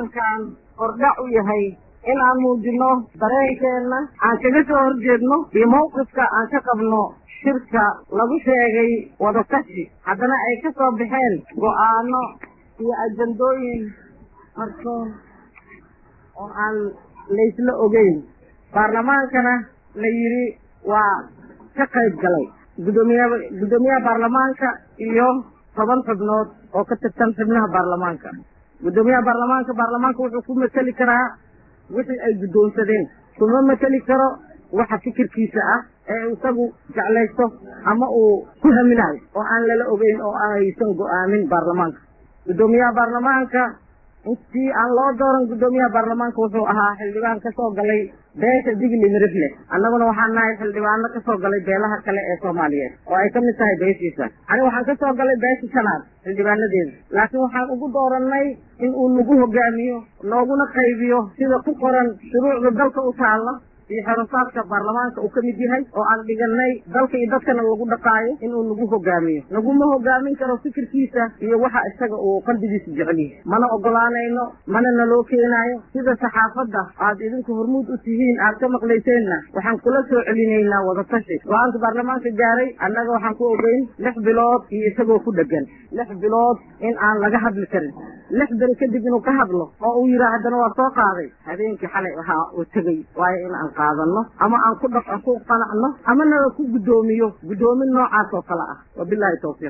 kulankan hordhac u yahay in aan muujino dareenkeenna aan kaga soo horjeedno iyo mawqifka aan ka qabno shirka lagu sheegay wadatashi haddana ay ka soo baxeen go-aano iyo ajandooyin marsuun oo aan laysla ogeyn baarlamaankana la yidhi waa ka qayb galay gudoomiya guddoomiyaha baarlamaanka iyo toban xubnood oo ka tirsan xubnaha baarlamaanka guddoomiyaha baarlamaanka baarlamaanka wuxuu ku mateli karaa wixii ay guddoonsadeen kuma mateli karo waxa fikirkiisa ah ee isagu jeclaysto ama uu ku haminayo oo aan lala ogeyn oo aysan go-aamin baarlamaanka guddoomiyaha baarlamaanka intii aan loo dooran guddoomiyaha baarlamaanka wuxuu ahaa xildhibaan kasoo galay beesha digli mirifle annaguna waxaan nahay xildhibaano kasoo galay beelaha kale ee soomaaliyeed oo ay kamid tahay beeshiisa aniga waxaan kasoo galay beesha shanaad xildhibaanadeeda laakiin waxaan ugu doorannay in uu nagu hogaamiyo nooguna qaybiyo sida ku qoran shuruucda dalka u taalla iyo xerosaadka baarlamaanka uu ka mid yahay oo aan dhiganay dalka iyo dadkana lagu dhaqaayo inuu nagu hogaamiyo naguma hogaamin karo fikirkiisa iyo waxa isaga uu qalbigiisa jecel yahay mana ogolaanayno mana naloo keenaayo sida saxaafadda aad idinku hormuud u tihiin aad ka maqlayseenna waxaan kula soo celinaynaa wadatashi go-aanka baarlamaanka gaaray annaga waxaan ku ogeyn lix bilood iyo isagoo ku dhegan lix bilood in aan laga hadli karin lix beri kadib inuu ka hadlo oo uu yidhaah haddana waa soo qaaday habeenkii xalay ahaa uu tegey waayo in aan qaadano ama aan ku dhaq ku qanacno ama nala ku guddoomiyo guddoomin noocaas oo kale ah wabilahi tawfiiq